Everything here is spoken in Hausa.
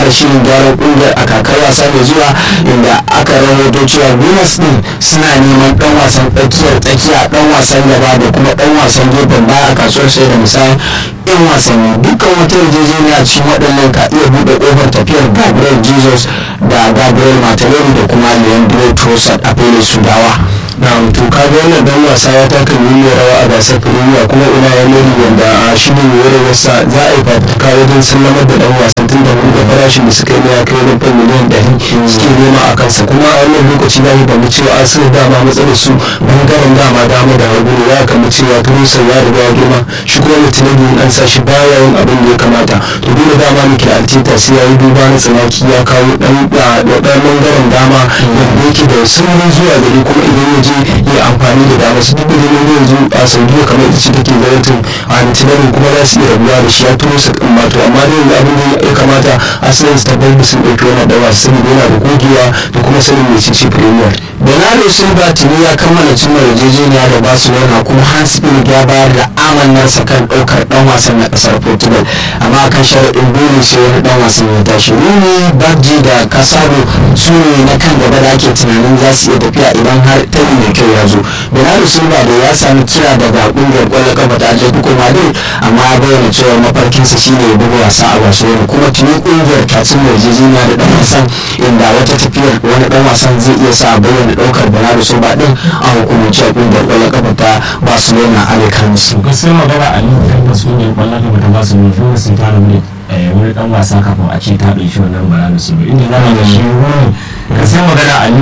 shirin gyaran kungiyar a kakar wasa mai zuwa inda aka rawaito cewa Gunners din suna neman dan wasan tsakiyar tsakiya dan wasan gaba da kuma dan wasan gefen baya a kasuwar sai da misalin yan wasanni dukkan wata yarjejeniya cikin waɗannan ka iya buɗe ƙofar tafiyar Gabriel Jesus da Gabriel Martinelli da kuma Leandro Trossard a filin Sudawa. na to kaga wannan dan wasa ya taka muhimmiyar rawa a gasar premier kuma ina ya nuni wanda a shirin wasa za a yi fafutuka wajen sallamar da dan wasan tun da wani da farashin da suka yi na ya kai wajen fan miliyan ɗari suke nema a kansa kuma a wannan lokaci za mu fahimci cewa an sun dama matsalar su bangaren dama dama da hagu ne ya kama cewa turusa ya riga ya girma shi kuma mutum an sa shi baya yin abin da ya kamata to dole dama muke altita sai ya yi duba na tsanaki ya kawo dan dan bangaren dama yadda yake da saurin zuwa gari kuma idan ya je ya amfani da dama su duk da yanzu a saudiya kamar ita ce take gwamnatin a nitilarin kuma za su iya rabuwa da shi ya turo su kan mato amma da yanzu abin da ya kamata asalin su tabbatar da sun ɗauki wani ɗawa su sani yana da gogewa da kuma sanin mai ce premier Bernardo Silva tuni ya kammala cimma yarjejeniya da Barcelona kuma Hans Billig ya bayar da amannarsa kan ɗaukar ɗan wasan na ƙasar Portugal amma kan sharaɗin dole sai wani ɗan wasan ya tashi Rooney, Baggi da Casado su ne na kan gaba da ake tunanin za su iya tafiya idan har tayi mai kyau ya zo. Bernardo Silva da ya sami kira daga ƙungiyar ƙwallon kafa ta Atletico Madrid amma ya bayyana cewa mafarkinsa shine ya buga wasa a Barcelona kuma tuni ƙungiyar ta cimma yarjejeniya da ɗan wasan inda wata tafiyar wani ɗan wasan zai iya sa bayyana da daukar Bernardo Silva din a hukumance a kungiyar kwallon kafa ta Barcelona Alcanos. to gaskiyar magana a nan tabbas kungiyar kwallon kafa ta Barcelona dole sun tara wani wani dan wasa kafin a ce ta ɗauki wannan Bernardo Silva inda za ga shi wani gaskiyar magana a